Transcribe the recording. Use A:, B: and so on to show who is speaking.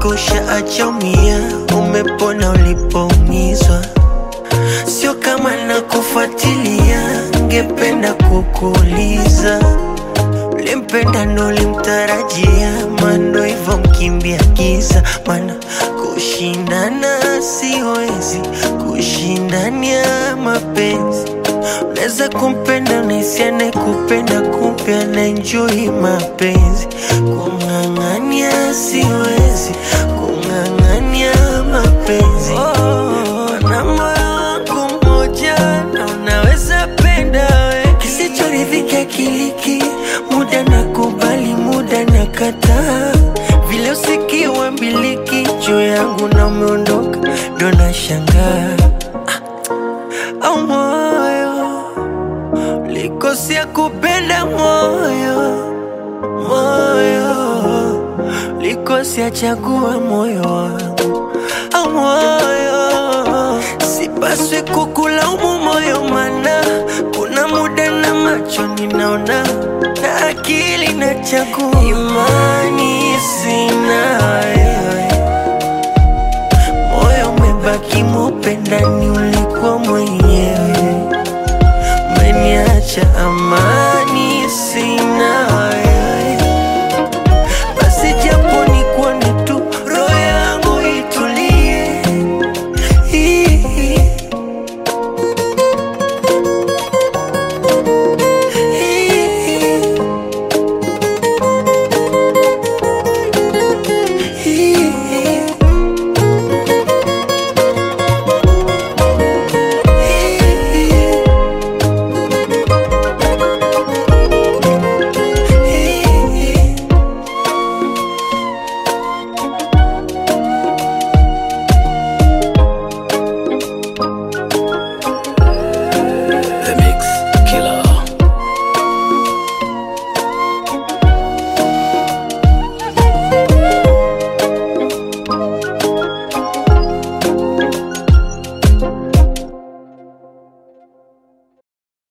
A: kwako ushaachomia, umepona ulipoumizwa. Sio kama nakufuatilia, ngependa kukuuliza ulimpenda ndo ulimtarajia, mando hivyo mkimbia giza, mana kushindana siwezi, kushindania mapenzi Unaweza kumpenda unahisi anayekupenda kumbe anaenjoy mapenzi. Kung'ang'ania siwezi, kung'ang'ania mapenzi. Wana moyo wangu mmoja na unaweza penda we, kisichoridhika kiliki, muda na kubali, muda na kataa, vile usikiwa mbiliki juu yangu na umeondoka, ndo nashangaa au moyo likosea kupenda moyo moyo likosea chagua moyo wangu au moyo sipaswi kukulaumu moyo mana kuna muda na macho ninaona na akili na chagua imani sina wewe